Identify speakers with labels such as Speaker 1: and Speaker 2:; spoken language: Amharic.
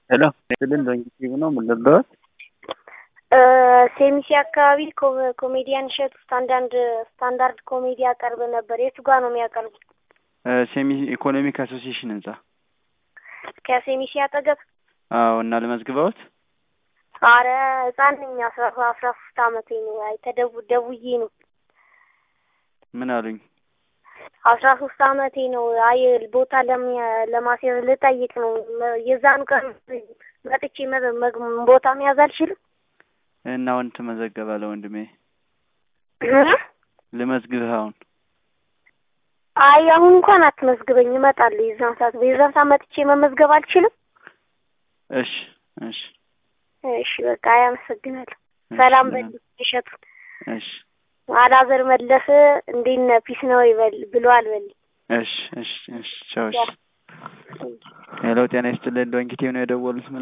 Speaker 1: ሄሎ ስልን ዶንኪቲቭ ነው የምንለበት
Speaker 2: ሴሚሲ አካባቢ ኮሜዲያን እሸቱ ስታንዳርድ ስታንዳርድ ኮሜዲ ያቀርብ ነበር። የቱ ጋር ነው የሚያቀርቡ?
Speaker 1: ሴሚ ኢኮኖሚክ አሶሲዬሽን ህንጻ።
Speaker 2: ከሴሚሲ አጠገብ?
Speaker 1: አዎ። እና ልመዝግበውት?
Speaker 2: አረ ህጻን ነኝ። አስራ አስራ ሶስት አመቴ ነው። አይ ተደው ደውዬ ነው።
Speaker 1: ምን አሉኝ?
Speaker 2: አስራ ሶስት አመቴ ነው። አይ ቦታ ለማስያዝ ልጠይቅ ነው። የዛኑ ቀን መጥቼ ቦታ መያዝ አልችልም?
Speaker 1: እና አሁን ትመዘገባለህ ወንድሜ። ልመዝግብህ አሁን?
Speaker 2: አይ አሁን እንኳን አትመዝግበኝ፣ እመጣለሁ የዛን ሰዓት። የዛን ሰዓት መጥቼ መመዝገብ አልችልም?
Speaker 1: እሺ እሺ
Speaker 2: እሺ በቃ አመሰግናለሁ። ሰላም በል እሸቱ።
Speaker 1: እሺ
Speaker 2: አላዘር መለሰ እንዴት ነህ ፒስ ነው ይበል ብሏል በል።
Speaker 1: እሺ እሺ እሺ ቻው። እሺ ሄሎ ጤና ይስጥልን ዶንኪቲቭ ነው የደወሉት።